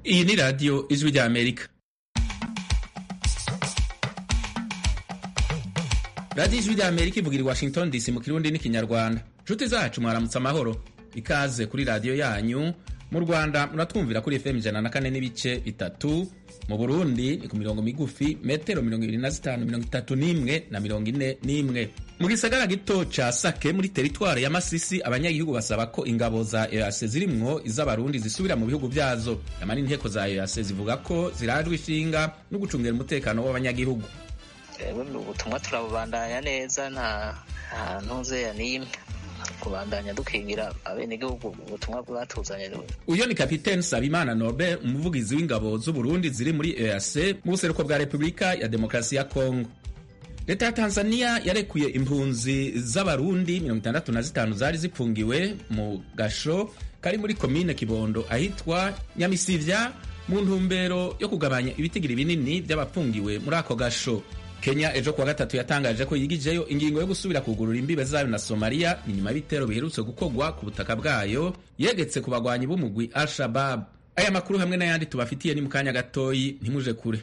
iyi ni radiyo ijwi rya amerika radiyo ijwi rya amerika ivugira i washington dc mu kirundi n'ikinyarwanda nshuti zacu mwaramutse amahoro ikaze kuri radiyo yanyu mu rwanda muratwumvira kuri fm ijana na kane n'ibice bitatu mu burundi ni ku mirongo migufi metero mirongo ibiri na zitanu mirongo itatu n'imwe na mirongo ine n'imwe mu gisagara gito ca sake muri teritwari ya masisi abanyagihugu basaba ko ingabo za ease zirimwo iz'abarundi zisubira mu bihugu vyazo nyamara inteko za ease zivuga ko zirajwe ishinga no gucungera umutekano w'abanyagihugu ubutumwa turabubandanya neza nta ntuzeya n'imwe kubandanya dukingira abenegihugu ubutumwa bwatuzanye uyo ni kapitene sabimana norbert umuvugizi w'ingabo z'uburundi ziri muri eac mu buseruko bwa repubulika ya demokarasi ya kongo leta ya tanzania yarekuye impunzi z'abarundi 65 zari zipfungiwe mu gasho kari muri komine kibondo ahitwa nyamisivya mu ntumbero yo kugabanya ibitigiri binini by'abapfungiwe muri ako gasho kenya ejo kuwa gatatu yatangaje ko yigijeyo ingingo yo gusubira kugurura imbibe zayo na somaliya ni nyuma y'ibitero biherutse gukorwa ku butaka bwayo yegetse ku bagwanyi b'umugwi al shabab aya makuru hamwe n'ayandi tubafitiye ni mu kanya gatoyi ntimuje kure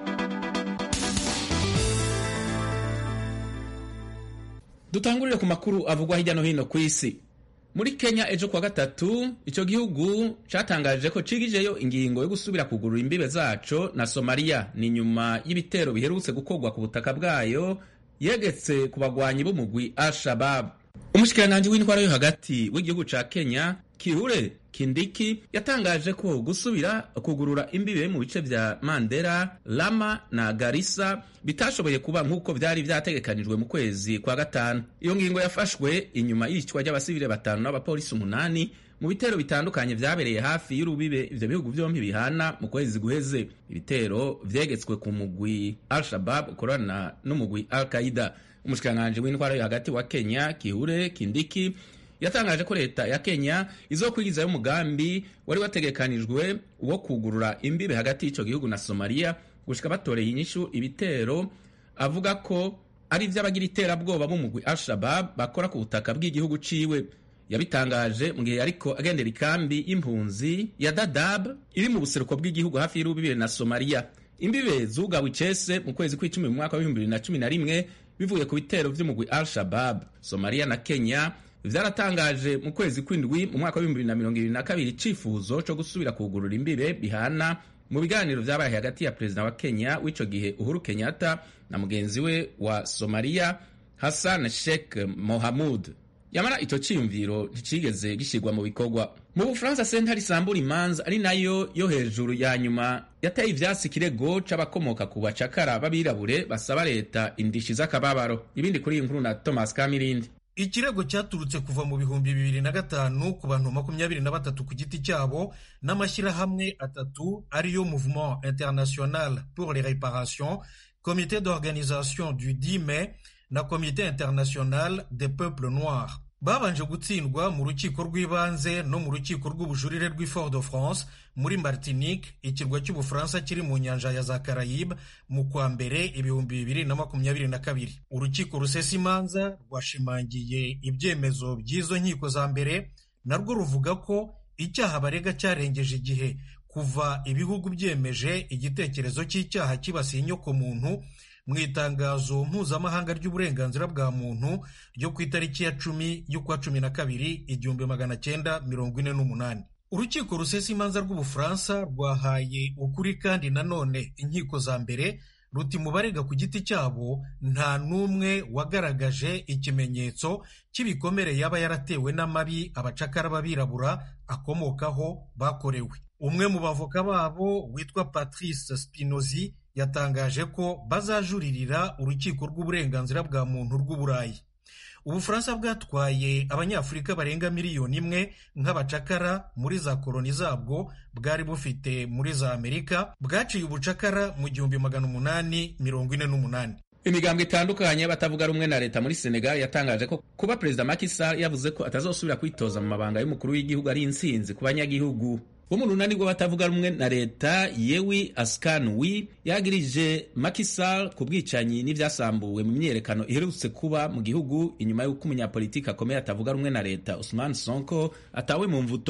dutangurire ku makuru avugwa hirya no hino ku isi muri kenya ejo kuwa gatatu icyo gihugu cyatangaje ko cigijeyo ingingo yo gusubira kugurura imbibe zaco na somaliya ni nyuma y'ibitero biherutse gukorwa ku butaka bwayo yegetse ku bagwanyi b'umugwi al-shabab umushikiranganji w'intwara yo hagati w'igihugu ca kenya kihure kindiki yatangaje ko gusubira kugurura imbibe mu bice vya mandera lama na garisa bitashoboye kuba nk'uko vyari vyategekanijwe mu kwezi kwa gatanu iyo ngingo yafashwe inyuma y'icwa ry'abasivile batanu n'abapolisi umunani mu bitero bitandukanye vyabereye hafi y'urubibe ivyo bihugu vyompi bihana mu kwezi guheze ibitero vyegetswe ku mugwi al-shabab ukorana n'umugwi al-qaida umushikiranganji w'intwara yo hagati wa kenya kihure kindiki yatangaje ko leta ya kenya izokwigizayo umugambi wari wategekanijwe wo kugurura imbibe hagati y'ico gihugu na somaliya gushika batoreye inyishu ibitero avuga ko ari ivy'abagira iterabwoba b'umugwi al-shabab bakora ku butaka bw'igihugu ciwe yabitangaje mu gihe yariko agendera ikambi y'impunzi ya dadab iri mu buseruko bw'igihugu hafi y'urubibe na somaliya imbibe zugawe icese mu kwezi kw'icumi mu mwaka w'ibihumbi bibiri na cumi na rimwe bivuye ku bitero vy'umugwi al-shabab somaliya na kenya vyaratangaje mu kwezi kw'indwi mu mwaka w'ibihumbi bibiri na mirongo ibiri na kabiri icifuzo co gusubira kugurura imbibe bihana mu biganiro vyabaye hagati ya perezida wa kenya w'ico gihe uhuru kenyatta na mugenzi we wa somaliya hassan sheikh mohamud yamara ico ciyumviro nticigeze gishirwa mu bikorwa mu bufaransa sentare isambura imanza ari nayo yo hejuru ya nyuma yateye ivyatsi ikirego c'abakomoka ku bacakara b'abirabure basaba leta indishi z'akababaro ibindi kuri iyi nkuru na thomas kamirindi ikirego cyaturutse kuva mu bihumbi bibiri na gatanu ku bantu makumyabiri na batatu ku giti cyabo n'amashyirahamwe atatu ariyo mouvement international pour les réparations comité d'organisation du 10 mai na comité international des peuples noirs babanje gutsindwa mu rukiko rw'ibanze no mu rukiko rw'ubujurire rw'i fort de france muri martinique ikirwa cy'ubufaransa kiri mu nyanja ya za carayibe mu kwa mbere ibihumbi bibiri na makumyabiri na kabiri urukiko rusesa imanza rwashimangiye ibyemezo by'izo nkiko za mbere narwo ruvuga ko icyaha barega cyarengeje igihe kuva ibihugu byemeje igitekerezo cy'icyaha kibasiye inyokomuntu mu itangazo mpuzamahanga ry'uburenganzira bwa muntu ryo ku itariki ya cumi y'ukwa cumi na kabiri igihumbi magana cyenda mirongo ine n'umunani urukiko rusesa imanza rw'ubufaransa rwahaye ukuri kandi nanone inkiko za mbere ruti mu barega ku giti cyabo nta n'umwe wagaragaje ikimenyetso cy'ibikomere yaba yaratewe n'amabi abacakara b'abirabura akomokaho bakorewe umwe mu bavoka babo witwa patrice spinozi yatangaje ko bazajuririra urukiko rw'uburenganzira bwa muntu rw'uburayi ubufaransa bwatwaye abanyafurika barenga miliyoni imwe nk'abacakara muri za koloni zabwo bwari bufite muri za amerika bwaciye ubucakara mu gihumbi magana umunani mirongo ine n'umunani imigambwe itandukanye y'abatavuga rumwe na leta muri senegal yatangaje ko kuba perezida Macky Sall yavuze ko atazosubira kwitoza mu mabanga y'umukuru w'igihugu ari intsinzi ku banyagihugu bo mu runani rw'abatavuga rumwe na leta yewi askanwi yagirije Macky Sall ku bwicanyi n'ivyasambuwe mu myiyerekano iherutse kuba mu gihugu inyuma y'uko umunyapolitiki akomeye atavuga rumwe na leta Ousmane Sonko atawe mu mvuto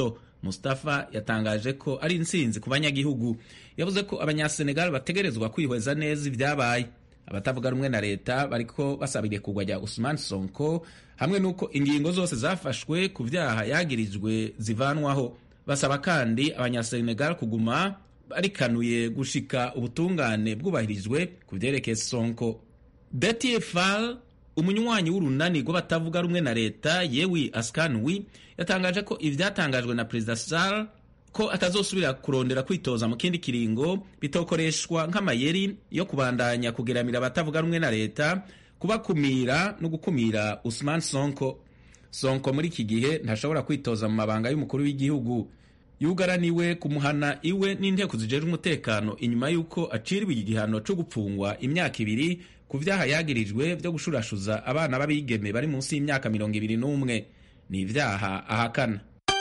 mustafa yatangaje ko ari intsinzi ku banyagihugu yavuze ko abanyasenegal bategerezwa kwihweza neza ibyabaye abatavuga rumwe na leta bariko basaba irekurwa rya usman sonko hamwe n'uko ingingo zose zafashwe ku vyaha yagirijwe zivanwaho basaba kandi abanyasenegal kuguma barikanuye gushika ubutungane bwubahirijwe ku vyerekeye sonko Detie Fall umunywanyi w'urunani rw'abatavuga rumwe na leta yewi askanwi yatangaje ko ivyatangajwe na perezida Sall ko atazosubira kurondera kwitoza mu kindi kiringo bitokoreshwa nk'amayeri yo kubandanya kugeramira abatavuga rumwe na leta kubakumira no gukumira Usman Sonko. Sonko muri iki gihe ntashobora kwitoza mu mabanga y'umukuru w'igihugu yugaraniwe kumuhana iwe n'inteko zijejwe umutekano inyuma y'uko aciriwe igihano cyo gupfungwa imyaka ibiri ku vyaha yagirijwe vyo gushurashuza abana b'abigeme bari munsi y'imyaka mirongo ibiri n'umwe ni ivyaha ahakana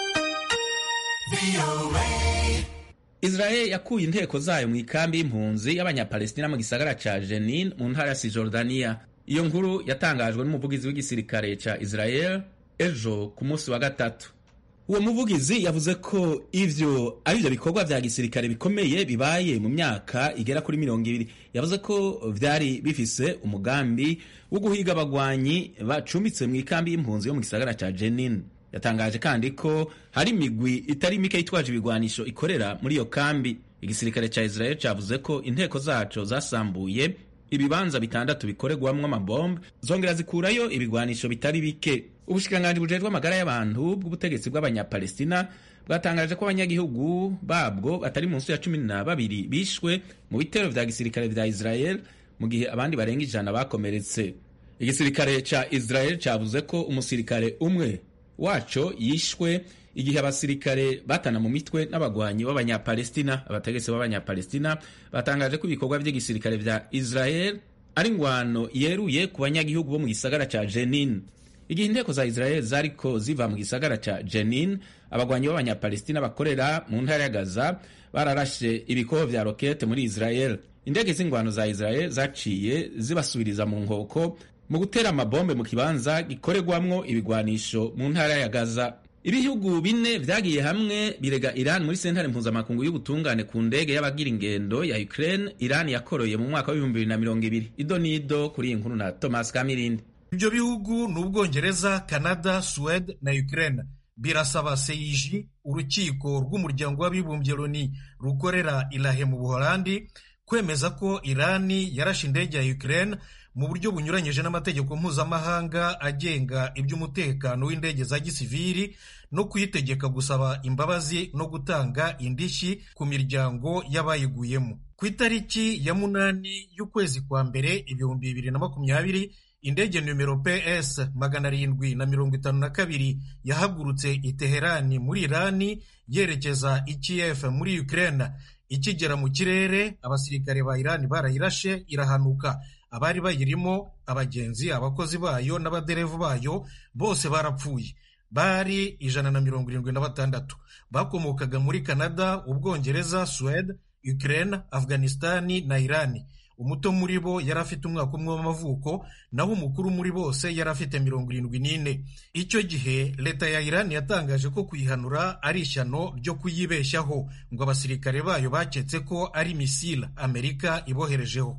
Israel yakuye inteko zayo mu ikambi y'impunzi y'abanyapalestina mu gisagara ca Jenin mu ntara ya Cisjordania. Iyo nkuru yatangajwe n'umuvugizi w'igisirikare ca Israel ejo ku munsi wa gatatu. Uwo muvugizi yavuze ko ivyo ari vyo bikorwa vya gisirikare bikomeye bibaye mu myaka igera kuri mirongo ibiri. Yavuze ko vyari bifise umugambi wo guhiga abagwanyi bacumbitse mu ikambi y'impunzi yo mu gisagara ca Jenin. yatangaje kandi ko hari imigwi itari mike yitwaje ibigwanisho ikorera muri iyo kambi igisirikare ca israel cavuze ko inteko zaco zasambuye ibibanza bitandatu bikorerwamwo amabombe zongera zikurayo ibigwanisho bitari bike ubushikiranganji bujejwe amagara y'abantu bw'ubutegetsi bw'abanyapalestina bwatangaje ko abanyagihugu babwo batari munsi ya cumi na babiri bishwe mu bitero vya gisirikare vya israel mu gihe abandi barenga ijana bakomeretse igisirikare ca israel cavuze ko umusirikare umwe waco yishwe igihe abasirikare batana mu mitwe n'abagwanyi b'abanyapalestina abategetsi b'abanyapalestina batangaje ko ibikorwa vy'igisirikare vya israel ari ngwano yeruye ku banyagihugu bo mu gisagara ca jenin igihe inteko za israel zariko ziva mu gisagara ca jenin abagwanyi b'abanyapalestina bakorera mu ntara ya gaza bararashe ibikoho vya rokete muri israel indege z'ingwano za israel zaciye zibasubiriza mu nkoko mu gutera amabombe mu kibanza gikorerwamwo ibigwanisho mu ntara ya Gaza. Ibihugu bine vyagiye hamwe birega Iran muri sentare mpuzamakungu y'ubutungane ku ndege y'abagira ingendo ya Ukraine Iran yakoroye mu mwaka wa 2020. Ido nido kuri iyi nkuru na Thomas Kamirindi. Ibyo bihugu ni Ubwongereza, Canada, Suède na Ukraine birasaba seiji urukiko rw'umuryango w'abibumbye Loni rukorera Ilahe mu Buholandi kwemeza ko Irani yarashe indege ya Ukraine mu buryo bunyuranyije n'amategeko mpuzamahanga agenga iby'umutekano w'indege za gisiviri no kuyitegeka gusaba imbabazi no gutanga indishyi ku miryango y'abayiguyemo ku itariki ya munani y'ukwezi kwa mbere ibihumbi bibiri na makumyabiri indege numero ps magana arindwi na mirongo itanu na kabiri yahagurutse i teherani muri irani yerekeza i kiev muri ukraine ikigera mu kirere abasirikare ba irani barayirashe irahanuka abari bayirimo abagenzi abakozi bayo n'abaderevu bayo bose barapfuye bari ijana na mirongo irindwi na batandatu bakomokaga muri canada ubwongereza suwede ukraine afghanistani na irani umuto muri bo yari afite umwaka umwe w'amavuko naho umukuru muri bose yari afite mirongo irindwi n'ine icyo gihe leta ya irani yatangaje ko kuyihanura ari ishyano ryo kuyibeshyaho ngo abasirikare bayo baketse ko ari misile amerika iboherejeho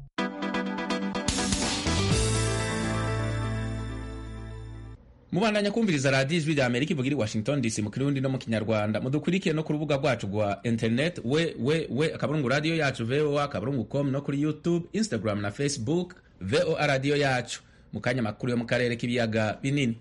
mubandanya kumviriza radiyo ijwi rya amerika ivuga iri washington dc mu kirundi no mu kinyarwanda mudukurikiye no ku rubuga rwacu rwa internet we we we akaburungu radiyo yacu voa akaburungu com no kuri youtube instagram na facebook voa radiyo yacu mu kanya makuru yo mu karere k'ibiyaga binini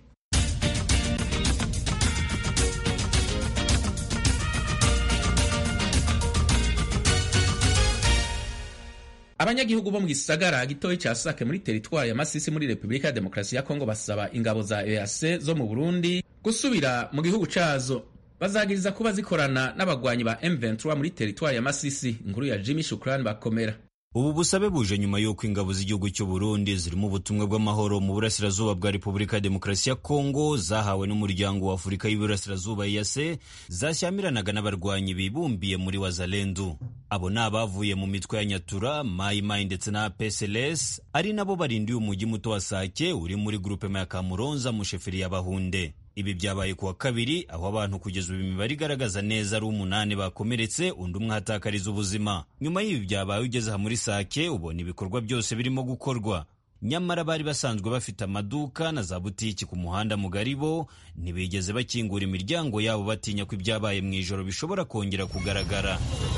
abanyagihugu bo mu gisagara gitoyi ca sake muri teritwari ya masisi muri repubulika ya demokarasi ya kongo basaba ingabo za eac zo mu burundi gusubira mu gihugu cazo bazagiriza kuba zikorana n'abagwanyi ba m23 muri teritwari ya masisi inkuru ya jimmy shukrani bakomera ubu busabe buje nyuma y'uko ingabo z'igihugu cy'u Burundi zirimo ubutumwa bw'amahoro mu burasirazuba bwa Repubulika ya Demokarasi ya Kongo zahawe n'umuryango wa Afurika y'Iburasirazuba EAC zashyamiranaga n'abarwanyi bibumbiye muri Wazalendo abo ni abavuye mu mitwe ya Nyatura Mai Mai ndetse na PSLS ari nabo barindiye umujyi muto wa Sake uri muri grupe ya Kamuronza mu sheferi ya Bahunde ibi byabaye kuwa kabiri aho abantu kugeza ubu imibare igaragaza neza ari umunani bakomeretse undi umwe ahatakariza ubuzima nyuma y'ibi byabaye ugeze aha muri sake ubona ibikorwa byose birimo gukorwa nyamara bari basanzwe bafite amaduka na za butiki ku muhanda mugari bo ntibigeze bakingura imiryango yabo batinya ko ibyabaye mu ijoro bishobora kongera kugaragara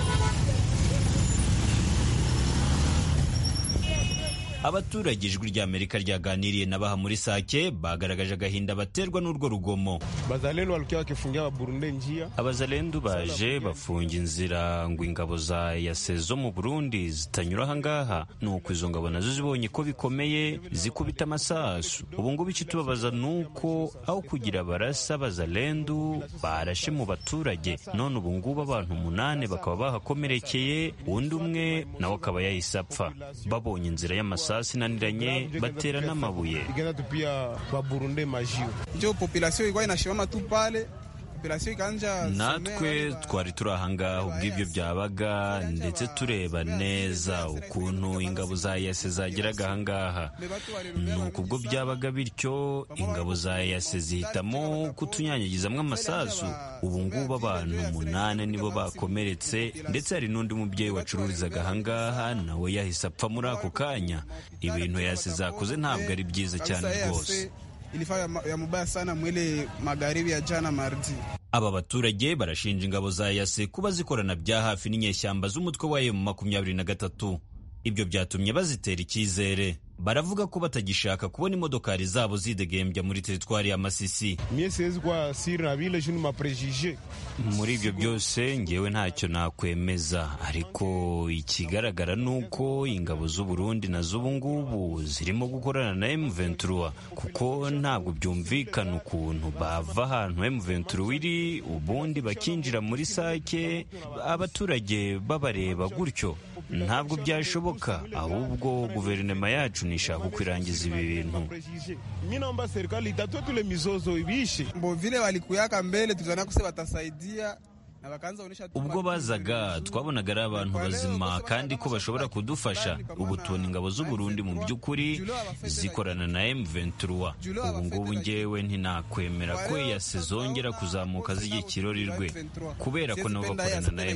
abaturage ijwi ry'amerika ryaganiriye na baha muri sake bagaragaje agahinda baterwa n'urwo rugomo Bazalendo walikuwa wakifungia Waburundi njia. abazalendu baje bafunga inzira ngo ingabo za yase zo mu burundi zitanyura ahangaha nuko izo ngabo nazo zibonye ko bikomeye zikubita amasasu ubu ngubu ikitubabaza ni uko aho kugira barasa abazalendu barashe mu baturage none ubu ngubu abantu umunani bakaba bahakomerekeye undi umwe nawe akaba yahise apfa babonye inzira y'amasasu inaniranye batera n'amabuye Ikaenda tupia Waburundi majiwe. njo population ilikuwa inashimama tu pale population ikaanja natwe twari turi ahangaha ubwo ibyo byabaga ndetse tureba neza ukuntu ingabo za yase zageraga ahangaha nuko ubwo byabaga bityo ingabo za yase zihitamo kutunyanyagizamo amasasu ubu ngubu abantu umunani nibo bakomeretse ndetse hari n'undi mubyeyi wacururizaga ahangaha nawe yahise apfa muri ako kanya ibintu yase zakoze ntabwo ari byiza cyane rwose ilifaa ya, ya mubaya sana mwile magharibi ya jana mardi aba baturage barashinja ingabo za yase kuba zikorana bya hafi n'inyeshyamba z'umutwe wa emu makumyabiri na gatatu ibyo byatumye bazitera icyizere baravuga ko batagishaka kubona imodokari zabo zidegembya muri teritwari ya masisi Mie siwezi kuwa siri na vile juu ni maprejije. muri ibyo byose ngewe ntacyo nakwemeza ariko ikigaragara ni uko ingabo z'u Burundi na z'ubu ngubu zirimo gukorana na M23 kuko ntabwo byumvikana ukuntu bava ahantu M23 iri ubundi bakinjira muri sake abaturage babareba gutyo ntabwo byashoboka ahubwo guverinoma yacu nishaka uko irangiza ibi bintu Maprejije. Mimi naomba serikali itatue tule mizozo ibiishe. mbo vile walikuyaka mbele tulizania kuse watasaidia na wakaanza onyesha tu ubwo bazaga twabonaga ari abantu bazima kandi ko bashobora kudufasha ubu tubona ingabo z'u Burundi mu by'ukuri zikorana na M23 ubu ngubu ngewe ntinakwemera ko yase zongera kuzamuka zijya ikirorirwe kubera ko nabo bakorana na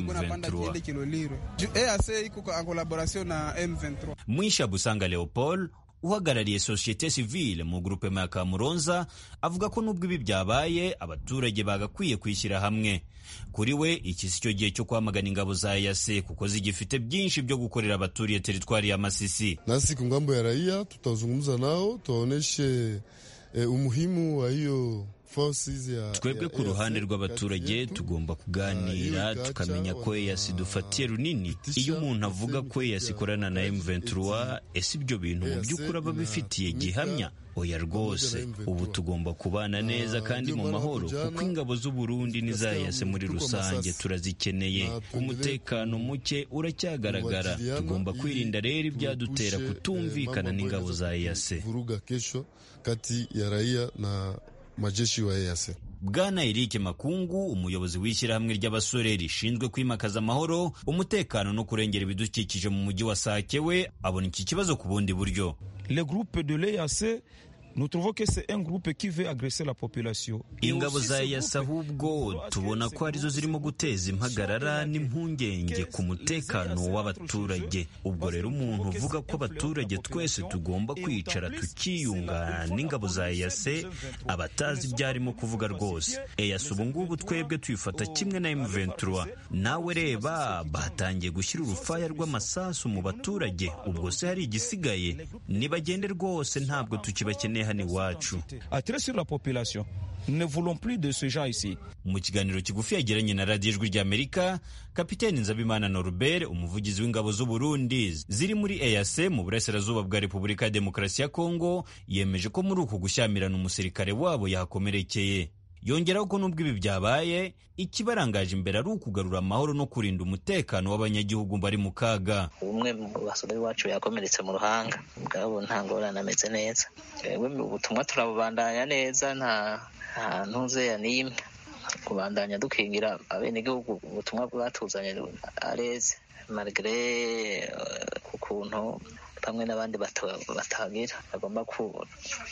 M23 EAC iko en collaboration na M23 Mwisha Busanga Leopold uhagarariye sosiyete sivile mu grupema ya Kamuronza avuga ko nubwo ibi byabaye abaturage bagakwiye kwishyira hamwe kuri we iki si cyo gihe cyo kwamagana ingabo za yase kuko zigifite byinshi byo gukorera abaturiye teritwari ya Masisi Nasi kwa ngambo ya raia tutazungumza nao tuwaoneshe eh, umuhimu wa hiyo forces ya twebwe ya ku ruhande EAC rw'abaturage kati yetu. tugomba kuganira tukamenya ko EAC dufatiye runini iyo umuntu avuga ko EAC ikorana na M23 ese ibyo bintu mu by'ukuri aba bifitiye gihamya oya rwose ubu tugomba kubana neza kandi mu mahoro kuko ingabo z'u Burundi n'iza EAC muri rusange turazikeneye umutekano muke uracyagaragara tugomba kwirinda rero ibyadutera Tuepushe, eh, kutumvikana mambo n'ingabo ambayo za inaweza EAC kuvuruga kesho kati ya raia na majeshi wa EAC. Bwana Eric Makungu umuyobozi w'ishyirahamwe ry'abasore rishinzwe kwimakaza amahoro umutekano no kurengera ibidukikije mu mujyi wa Sake we abona iki kibazo ku bundi buryo le groupe de l'EAC, nous trouvons que c'est un groupe qui veut agresser la population. Et ingabo aussi za ce EAC groupe, ahubwo parce que tubona ce ko arizo groupe, zirimo guteza impagarara n'impungenge ku mutekano w'abaturage ubwo rero umuntu uvuga ko abaturage twese tugomba kwicara tukiyunga n'ingabo za EAC abatazi ibyo arimo kuvuga rwose EAC ubu ngubu twebwe tuyifata kimwe na M23 nawe reba batangiye gushyira urufaya rw'amasasu mu baturage ubwo se hari igisigaye nibagende rwose ntabwo tukibakeneye hano iwacu attirer sur la population. Nous ne voulons plus de ce genre ici. mu kiganiro kigufi yagiranye na radiyo ijwi ry'amerika kapiteni nzabimana norbert umuvugizi w'ingabo z'u burundi ziri muri eac mu burasirazuba bwa repubulika ya demokarasi ya kongo yemeje ko muri uku gushyamirana umusirikare wabo yahakomerekeye yongeraho ko nubwo ibi byabaye ikibarangaje imbere ari ukugarura amahoro no kurinda umutekano w'abanyagihugu bari mu kaga umwe mu basore iwacu yakomeretse mu ruhanga bwabo nta ngorane ameze neza twebwe ubutumwa turabubandanya neza nta nta ntuzeya n'imwe kubandanya dukingira abenegihugu ubutumwa bwatuzanye areze marigre ku kuntu bamwe n'abandi bata- batagira bagomba ku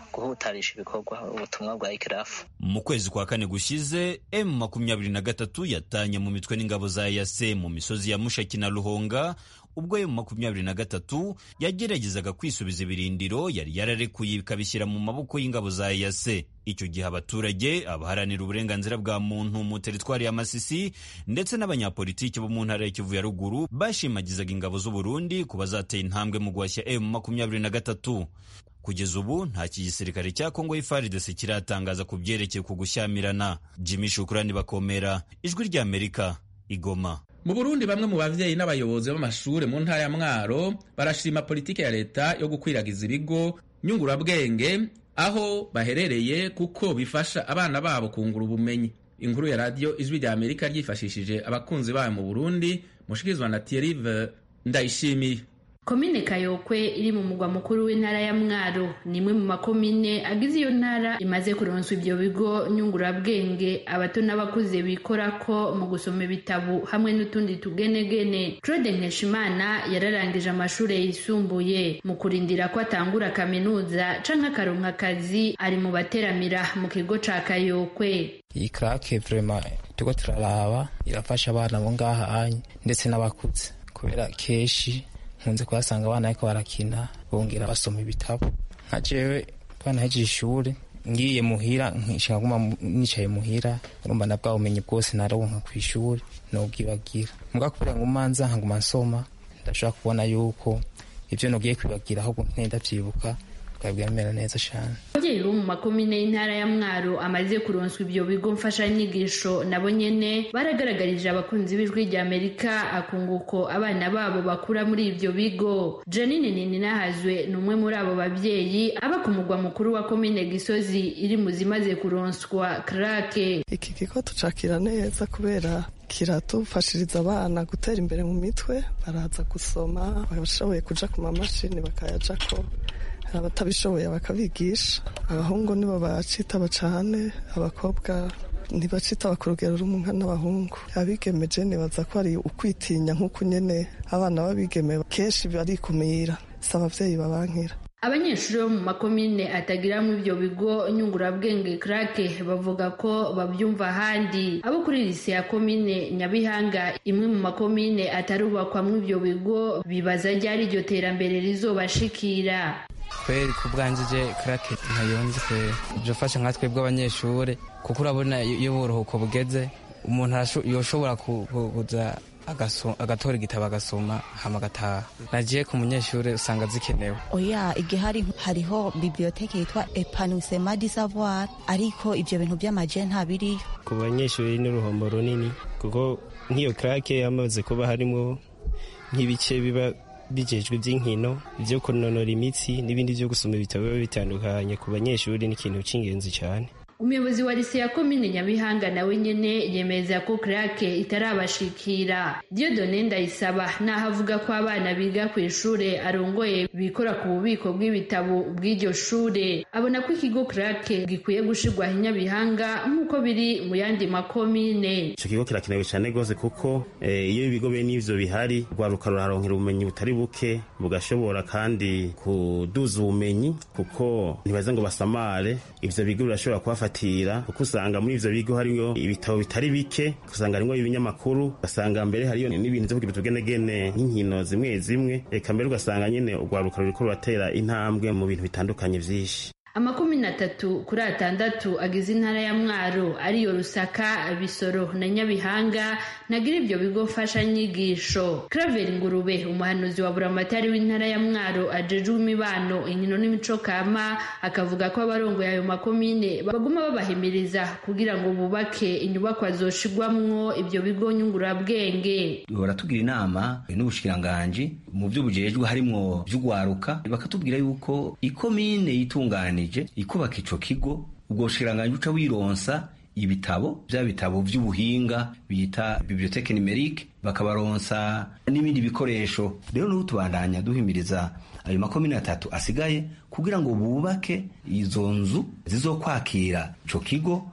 guhutarisha ibikorwa ubutumwa bwa ikirafu mu kwezi kwa kane gushize m makumyabiri na gatatu yatanye mu mitwe n'ingabo za yase mu misozi ya mushaki na ruhonga ubwo m makumyabiri na gatatu yageragezaga kwisubiza ibirindiro yari yararekuye ikabishyira mu maboko y'ingabo za yase icyo gihe abaturage abaharanira uburenganzira bwa muntu mu teritwari ya masisi ndetse n'abanyapolitiki bo mu ntara ya kivu ya ruguru bashimagizaga ingabo z'u burundi ku bazateye intambwe mu guhashya m makumyabiri na gatatu kugeza ubu nta kigisirikare cya kongo y'ifaridese kiratangaza ku byerekeye ku gushyamirana jimmy shukurani bakomera ijwi ry'amerika igoma mu burundi bamwe mu bavyeyi n'abayobozi b'amashuri mu ntara ya mwaro barashima politiki ya leta yo gukwiragiza ibigo nyungurabwenge aho baherereye kuko bifasha abana babo kungura ubumenyi inkuru ya radiyo ijwi rya amerika ryifashishije abakunzi bayo mu burundi mushikirizwa na tierive ndayishimiye komine kayokwe iri mu mugwa mukuru w'intara ya mwaro ni imwe mu makomine agize iyo ntara imaze kuronswa ibyo bigo nyungurabwenge abato n'abakuze bikorako mu gusoma ibitabo hamwe n'utundi tugenegene claude nkeshimana yararangije amashuri yisumbuye mu kurindira ko atangura kaminuza canke akaronka akazi ari mu bateramira mu kigo ca kayokwe iyi krake vrema turiko turaraba irafasha abana bo ngaha anye ndetse n'abakuze kubera kenshi nkunze kuhasanga abana ariko barakina bongera basoma ibitabo nka jewe bana hejeje ishuri ngiye muhira nshaka guma nicaye muhira urumva na bwa bumenyi bwose naronka ku ishuri nobwibagira muga kubera ngo manza nkaguma nsoma ndashobora kubona yuko ivyo nogiye kwibagira ahubwo nkeneye ndavyibuka bikaba neza cyane ababyeyi bo mu makomine y'intara ya mwaro amaze kuronswa ibyo bigo mfashanyigisho nabo nyene baragaragarije abakunzi b'ijwi rya amerika akunguko abana babo bakura muri ibyo bigo janine nininahazwe ni umwe muri abo babyeyi aba ku mugwa mukuru wa komine gisozi iri mu zimaze kuronswa krake iki kigo tucakira neza kubera kiratufashiriza abana gutera imbere mu mitwe baraza gusoma bashoboye kuja ku mamashini bakayajako abatabishoboye bakabigisha abahungu nibo bacitaba cyane abakobwa ntibacitaba ku rugero rumwe n'abahungu abigemeje nibaza ko ari ukwitinya nk'uko nyine abana b'abigeme kenshi barikumira si ababyeyi babankira abanyeshuri bo mu makomine atagiramo ibyo bigo nyungurabwenge krake bavuga ko babyumva ahandi abo kuri lise ya komine nyabihanga imwe mu makomine atarubakwamo ibyo bigo bibaza ryari iryo terambere rizobashikira kweri ku bwanjije karake ntayonze kweri ibyo fasha nka twebwe abanyeshuri kuko urabona iyo uburuhuko bugeze umuntu yoshobora kuza agatora igitabo agasoma hama agataha nagiye ku munyeshuri usanga zikenewe oya igihari hariho biblioteke yitwa epanusema di savoir ariko ibyo bintu by'amaje ntabiriyo ku banyeshuri ni uruhombo runini kuko nk'iyo krake yamaze kuba harimo nk'ibice biba bijejwe iby'inkino ibyo kunonora imitsi n'ibindi byo gusoma ibitabo biba bitandukanye ku banyeshuri ni ikintu cy'ingenzi cyane umuyobozi wa lise ya komine nyabihanga nawe nyene yemeza ko krake itarabashikira diodone ndayisaba naho avuga ko abana biga ku ishure arongoye bikora ku bubiko bw'ibitabo bw'iryo shure abona ko ikigo krake gikwiye gushirwaho inyabihanga nk'uko biri mu yandi makomine ico kigo kirakenewe cane gose kuko iyo ibigo bene ivyo bihari rwaruka ruraronkera ubumenyi butari buke bugashobora kandi kuduza ubumenyi kuko ntibaze ngo basamare ivyo bigo birashobora kubafatira kuko usanga muri ivyo bigo hariyo ibitabo bitari bike usanga harimwo ibinyamakuru ugasanga mbere hariyo n'ibintu vyo kugira utugenegene nk'inkino zimwe zimwe eka mbere ugasanga nyene urwaruka ruriko ruratera intambwe mu bintu bitandukanye vyinshi amakumyabiri atatu kuri atandatu agize intara ya mwaro ariyo rusaka bisoro na nyabihanga nagira ibyo bigo mfashanyigisho claver ngurube umuhanuzi wa buramatari w'intara ya mwaro ajejwe imibano inkino n'imico kama akavuga ko abarongoye ayo makomine baguma babahimiriza kugira ngo bubake inyubakwa zoshigwamwo ibyo bigo nyungurabwenge baratugira inama n'ubushikiranganji mu byo bujejwe harimwo vy'ugwaruka bakatubwira yuko ikomine yitunganije ikubaka ico kigo ubwo bushikiranganji uca wironsa ibitabo vya bitabo vy'ubuhinga bita biblioteke numerique bakabaronsa n'ibindi bikoresho rero n'ubu tubandanya duhimiriza ayo makomine atatu asigaye kugira ngo bubake izo nzu zizokwakira ico kigo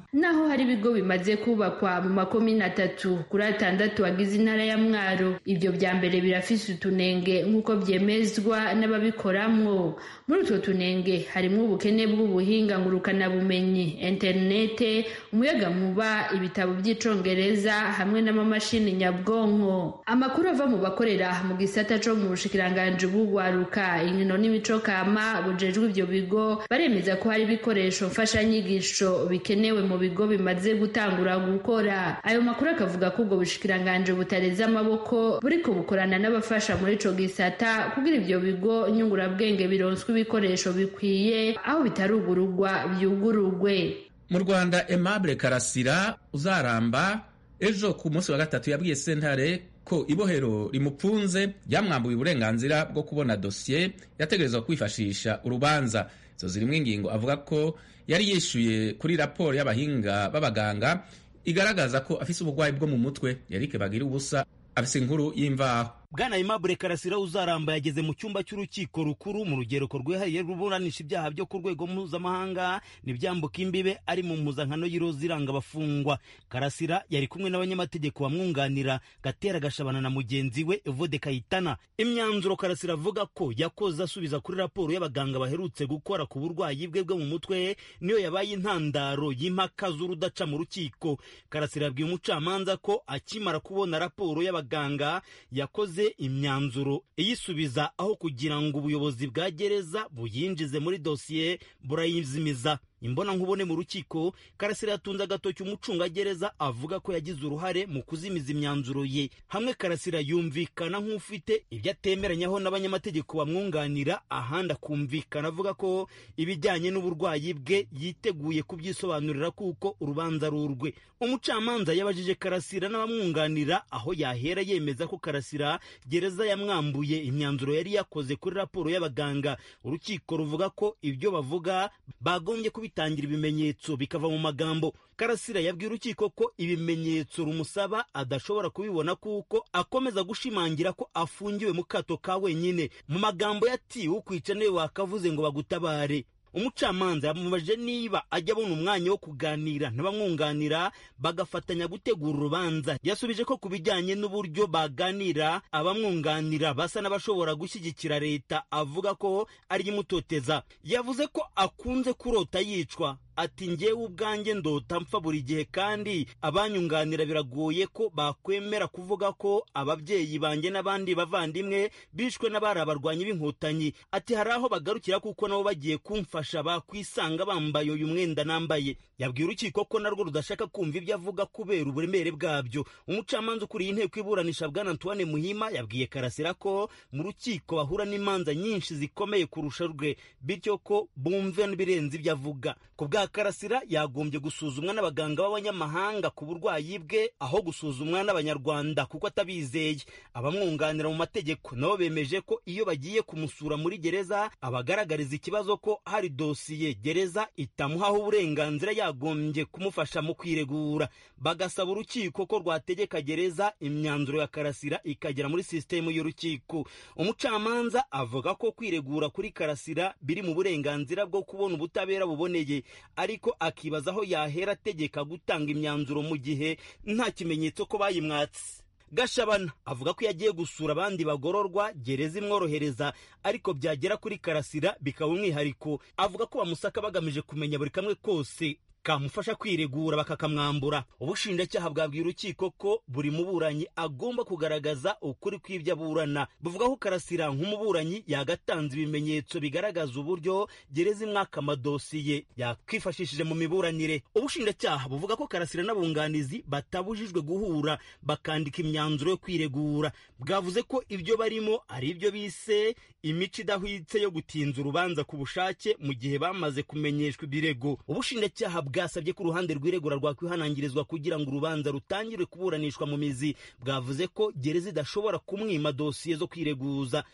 naho hari ibigo bimaze kubakwa mu makomine atatu kuri atandatu agize intara ya mwaro ibyo bya mbere birafise utunenge nk'uko byemezwa n'ababikoramwo muri utwo tunenge harimo ubukene bw'ubuhinga ngurukanabumenyi interinete umuyagankuba ibitabo by'icongereza hamwe n'amamashini nyabwonko amakuru ava mu bakorera mu gisata co mu bushikiranganji bw'ugwaruka inkino n'imico kama bujejwe ibyo bigo baremeza ko hari ibikoresho mfashanyigisho bikenewe mu bigo bimaze gutangura gukora ayo makuru akavuga ko ubwo bushikiranganji butareze amaboko buriko bukorana n'abafasha muri ico gisata kugira ibyo bigo nyungurabwenge bironswe ibikoresho bikwiye aho bitarugururwa byugururwe mu rwanda aimable karasira uzaramba ejo ku munsi wa gatatu yabwiye sentare ko ibohero rimupfunze ryamwambuye uburenganzira bwo kubona dosiye yategerezwa kwifashisha urubanza izo zirimo ingingo avuga ko yari yishyuye kuri raporo y'abahinga b'abaganga igaragaza ko afise uburwayi bwo mu mutwe yarike bagira ubusa afise inkuru y'imvaho bwana aimable karasira uzaramba yageze mu cyumba cy'urukiko rukuru mu rugereko rwihariye ruburanisha ibyaha byo ku rwego mpuzamahanga n'ibyambuka imbibe ari mu mpuzankano y'iroza iranga abafungwa karasira yari kumwe n'abanyamategeko bamwunganira gatera gashabana na mugenzi we evode kayitana imyanzuro karasira avuga ko yakoze asubiza kuri raporo y'abaganga baherutse gukora ku burwayi bwe bwo mu mutwe niyo yabaye intandaro y'impaka z'urudaca mu rukiko karasira yabwiye umucamanza ko akimara kubona raporo y'abaganga yakoze imyanzuro iyisubiza aho kugira ngo ubuyobozi bwa gereza buyinjize muri dosiye burayizimiza imbona nkubone mu rukiko karasira yatunze agatoki umucungagereza avuga ko yagize uruhare mu kuzimiza imyanzuro ye hamwe karasira yumvikana nk'ufite ibyo atemeranyaho n'abanyamategeko bamwunganira ahandi akumvikana avuga ko ibijyanye n'uburwayi bwe yiteguye kubyisobanurira kuko urubanza rurwe umucamanza yabajije karasira n'abamwunganira aho yahera yemeza ko karasira gereza yamwambuye imyanzuro yari yakoze kuri raporo y'abaganga urukiko ruvuga ko ibyo bavuga bagombye kubi bitangira ibimenyetso bikava mu magambo karasira yabwiye urukiko ko ibimenyetso rumusaba adashobora kubibona kuko akomeza gushimangira ko afungiwe mu kato ka wenyine mu magambo yati ukwica niwe wakavuze ngo bagutabare umucamanza yamubajije niba ajya abona umwanya wo kuganira n'abamwunganira bagafatanya gutegura urubanza yasubije ko ku bijyanye n'uburyo baganira abamwunganira basa n'abashobora gushyigikira leta avuga ko ari imutoteza yavuze ko akunze kurota yicwa ati ngewe ubwanjye ndota mpfa buri gihe kandi abanyunganira biragoye ko bakwemera kuvuga ko ababyeyi banjye n'abandi bavandimwe bishwe n'abari abarwanyi b'inkotanyi ati hari aho bagarukira kuko nabo bagiye kumfasha bakwisanga bambaye uyu mwenda nambaye yabwiye urukiko ko narwo rudashaka kumva ibyo avuga kubera uburemere bwabyo umucamanza ukuriye inteko iburanisha bwana antoine muhima yabwiye karasira ko mu rukiko bahura n'imanza nyinshi zikomeye kurusha rwe bityo ko bumve n'ibirenze ibyo avuga ku bwa karasira yagombye gusuzumwa n'abaganga b'abanyamahanga ku burwayi bwe aho gusuzumwa n'abanyarwanda kuko atabizeye abamwunganira mu mategeko nabo bemeje ko iyo bagiye kumusura muri gereza abagaragariza ikibazo ko hari dosiye gereza itamuhaho uburenganzira yagombye kumufasha mu kwiregura bagasaba urukiko ko rwategeka gereza imyanzuro ya karasira ikagera muri sisitemu y'urukiko umucamanza avuga ko kwiregura kuri karasira biri mu burenganzira bwo kubona ubutabera buboneye ariko akibaza aho yahera ategeka gutanga imyanzuro mu gihe nta kimenyetso ko bayimwatse gashabana avuga ko yagiye gusura abandi bagororwa gereza imworohereza ariko byagera kuri karasira bikaba umwihariko avuga ko bamusaka bagamije kumenya buri kamwe kose kamufasha kwiregura bakakamwambura ubushinjacyaha bwabwiye urukiko ko buri muburanyi agomba kugaragaza ukuri kw'ibyo aburana buvuga ko karasira nk'umuburanyi yagatanze ibimenyetso bigaragaza uburyo gereza imwaka amadosiye yakwifashishije mu miburanire ubushinjacyaha buvuga ko karasira n'abunganizi batabujijwe guhura bakandika imyanzuro yo kwiregura bwavuze ko ibyo barimo ari ibyo bise imico idahwitse yo gutinza urubanza ku bushake mu gihe bamaze kumenyeshwa ibirego ubushinjacyaha bwasabye ko uruhande rw'iregura rwakwihanangirizwa kugira ngo urubanza rutangire kuburanishwa mu mizi bwavuze ko gereza idashobora kumwima dosiye zo kwireguza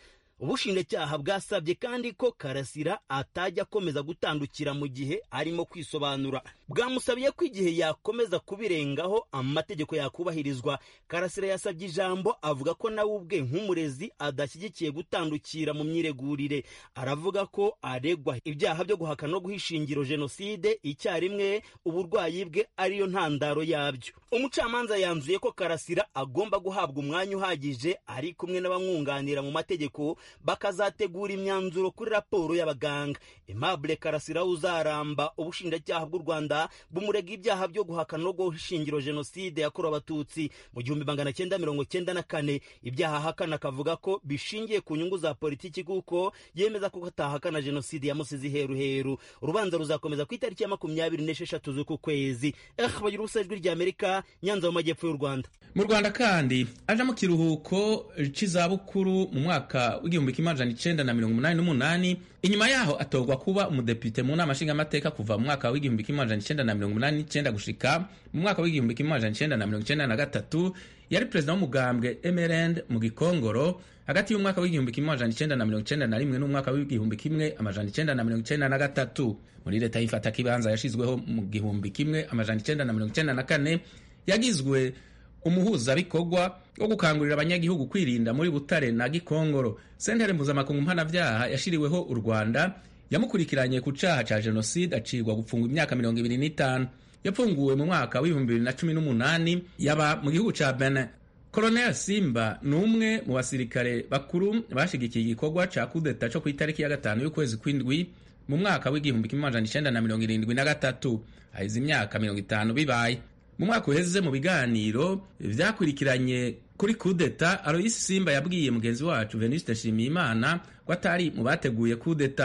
ubushinjacyaha bwasabye kandi ko karasira atajya akomeza gutandukira mu gihe arimo kwisobanura bwamusabiye ko igihe yakomeza kubirengaho amategeko yakubahirizwa karasira yasabye ijambo avuga ko nawe ubwe nk'umurezi adashyigikiye gutandukira mu myiregurire aravuga ko aregwa ibyaha byo guhakana no guha ishingiro jenoside icyarimwe uburwayi bwe ariyo ntandaro yabyo umucamanza yanzuye ko karasira agomba guhabwa umwanya uhagije ari kumwe n'abamwunganira mu mategeko bakazategura imyanzuro kuri raporo y'abaganga Aimable karasira uzaramba ubushinjacyaha bw'u rwanda bumurega ibyaha byo guhakana no guha ishingiro jenoside yakorewe abatutsi mu gihumbi magana cyenda mirongo cyenda na kane ibyaha ahakana akavuga ko bishingiye ku nyungu za politiki kuko yemeza ko atahakana jenoside yamusize iheruheru urubanza ruzakomeza ku itariki ya makumyabiri n'esheshatu z'uku kwezi eh bagira ubusa ijwi ry'amerika nyanza mu majyepfo y'u rwanda mu rwanda kandi aje mu kiruhuko cy'izabukuru mu mwaka w'igihumbi kimwe amajana icenda na mirongo umunani n'umunani inyuma yaho atorwa kuba umudepite mu nama nshingamateka kuva mu mwaka w'igihumbi kimwe amajana icenda na mirongo umunani n'icenda gushika mu mwaka w'igihumbi kimwe amajana icenda na mirongo icenda na gatatu yari perezida w'umugambwe emerend mu gikongoro hagati y'umwaka w'igihumbi kimwe amajana icenda na mirongo icenda na rimwe n'umwaka w'igihumbi kimwe amajana icenda na mirongo icenda na gatatu muri leta y'ifata kibanza yashizweho mu gihumbi kimwe amajana icenda na mirongo icenda na kane yagizwe umuhuzabikorwa wo gukangurira abanyagihugu kwirinda muri butare na gikongoro sentere mpuzamakungu mpanavyaha yashiriweho u rwanda yamukurikiranye ku caha ca jenoside acirwa gupfungwa imyaka mirongo ibiri n'itanu yapfunguwe mu mwaka w'ibihumbi bibiri na cumi n'umunani yaba mu gihugu ca benin Colonel Simba ni umwe mu basirikare bakuru bashigikiye igikorwa ca kudeta co ku itariki ya gatanu y'ukwezi kw'indwi mu mwaka w'igihumbi kimwe amajana icenda na mirongo irindwi na gatatu haheze imyaka mirongo itanu bibaye mu mwaka uheze mu biganiro vyakurikiranye kuri kudeta Aloysi Simba yabwiye mugenzi wacu Venuste Nshimiyimana ko atari mu bateguye kudeta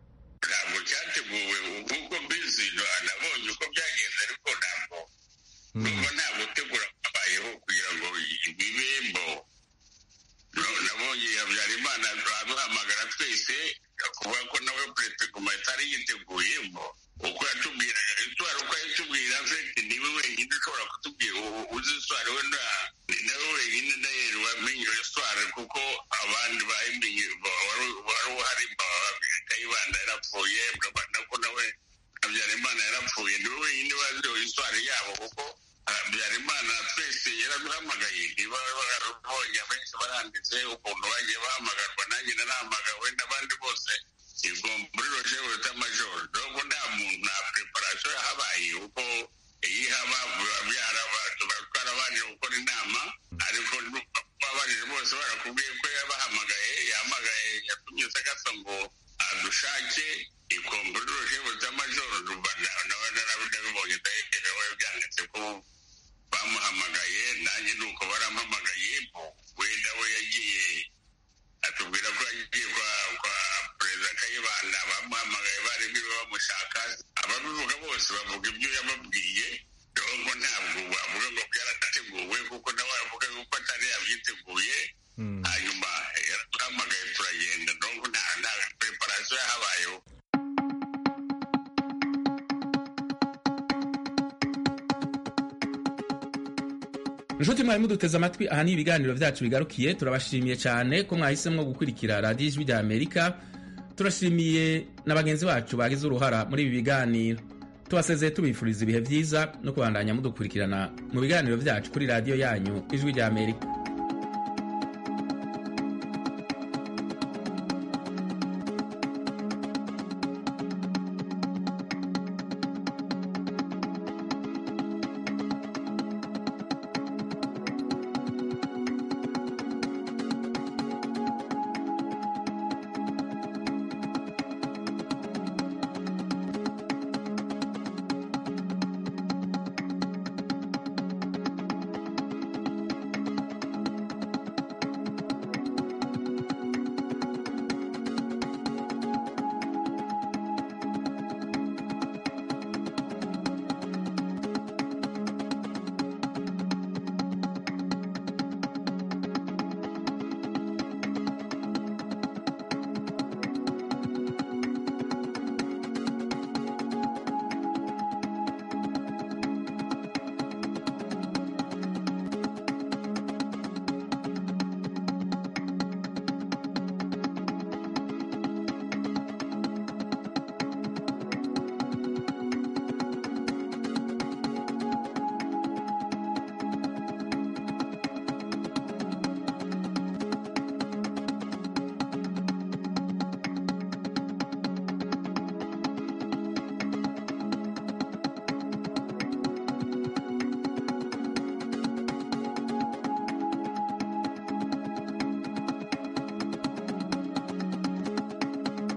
ntabwo cyateguwe nk'uko mbizi nabonye uko byagenze ariko ntabwo numva nta gutegura kwabayeho kugira ngo ibibembo nabonye habyarimana aduhamagara twese kuvuga ko nawe perezida guma atari yiteguye uko yatubwira itwara uko yatubwira fete niwe wenyine ushobora kutubwira uzi iswara we ni nawe wenyine ndahera wamenye iyo swara kuko abandi bayimenye wari uhari kayibanda yarapfuye nako nawe habyarimana yarapfuye niwe wenyine wazi iyo iswara yabo kuko habyarimana twese yaraduhamagaye niba barabonye abenshi baranditse ukuntu bagiye bahamagarwa nanjye narahamagawe n'abandi bose ubwo muri roje wita majoro nubwo nta muntu nta preparation yahabaye kuko iyo ihaba byaraba twarabanije gukora inama ariko babanije bose barakubwiye ko yabahamagaye yahamagaye yatumye sagasa ngo adushake ikomburi roje wita majoro nawe narabibonye ndaherewe byanditse ko bamuhamagaye nanjye nuko barampamagaye wenda we yagiye atubwira ko yagiye kwa kwa perezida kayibanda bamuhamagaye bari biwe bamushaka ababivuga bose bavuga ibyo yababwiye nubwo ntabwo bavuga ngo byarateguwe kuko nawe avuga yuko atari yabyiteguye hanyuma yaraduhamagaye turagenda nubwo nta nta preparation yahabayeho inshuti mwari muduteze amatwi aha ni ibiganiro byacu bigarukiye turabashimiye cyane ko mwahisemo gukurikira radiyo ijwi rya amerika turashimiye na bagenzi bacu bagize uruhara muri ibi biganiro tubasezeye tubifuriza ibihe byiza no kubandanya mudukurikirana mu biganiro byacu kuri radiyo yanyu ijwi rya amerika